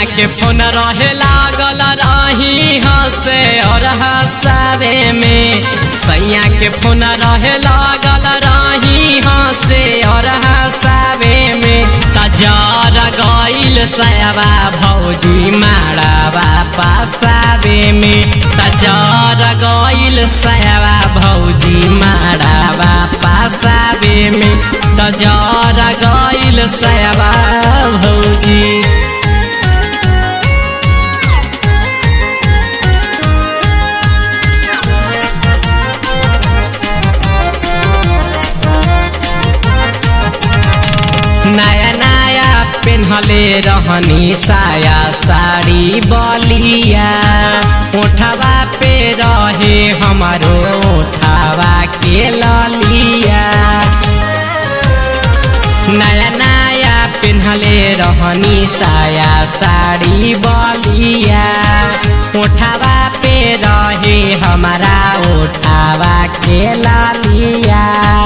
के फोन रहे लागल रही हंसे और हंसावे में सैया के फोन रहे लागल रही हंसे और हंसावे में तजार गईल सयाबा भौजी मारावा पासावे में तजार गईल सयाबा भौजी मारावा पासावे में तजार गईल सयाबा भौजी नया नया पेन्हले रहनी साया साड़ी बलिया उठावा पे रहे हमारो उठावा के ललिया नया नया पेन्हले रहनी साया साड़ी बलिया उठावा पे रहे हमारा उठावा के ललिया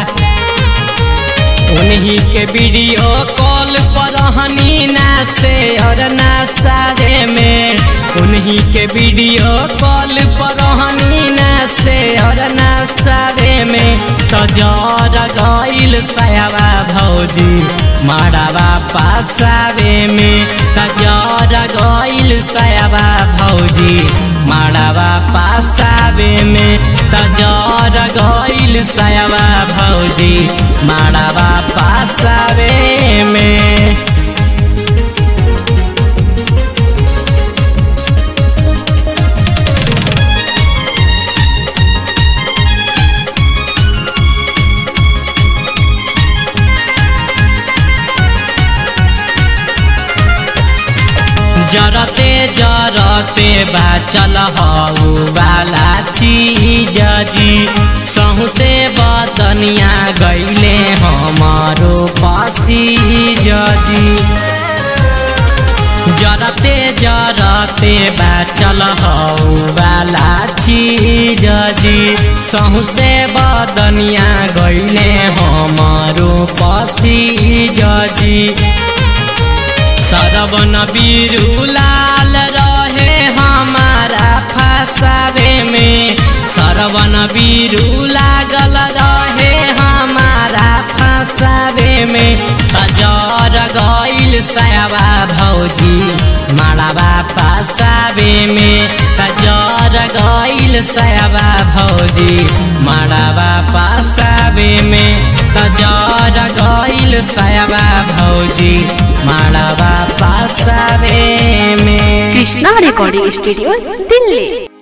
उन्हीं के वीडियो कॉल पर हनी ना से और ना सारे में उन्हीं के वीडियो कॉल पर हनी ना से और ना सारे में तजर गईल सयावा भौजी मारावा पासावे में तजर गईल सयावा भौजी मारावा पासावे में तजर गईल सयावा भौजी मारावा पासावे में जरते जरते बाचल हऊ वाला चीज जी सहू से बदनिया गईले हमारो पसीज जी जरते जरते बाचल हऊ वाला चीज जी सहू से बदनिया गईले हमारो पसीज जी सरवन बीरू लाल रहे हमारा फसावे में सरवन बीरू लागल रहे हमारा फसावे में तजर गईल सयाबा भौजी माराबा फसावे में तजर गईल सयाबा भौजी माराबा फसावे में तजर गईल सयाबा भौजी माराबा पासावे में কৃষ্ণা রেকর্ডিং স্টুডিও দিল্লি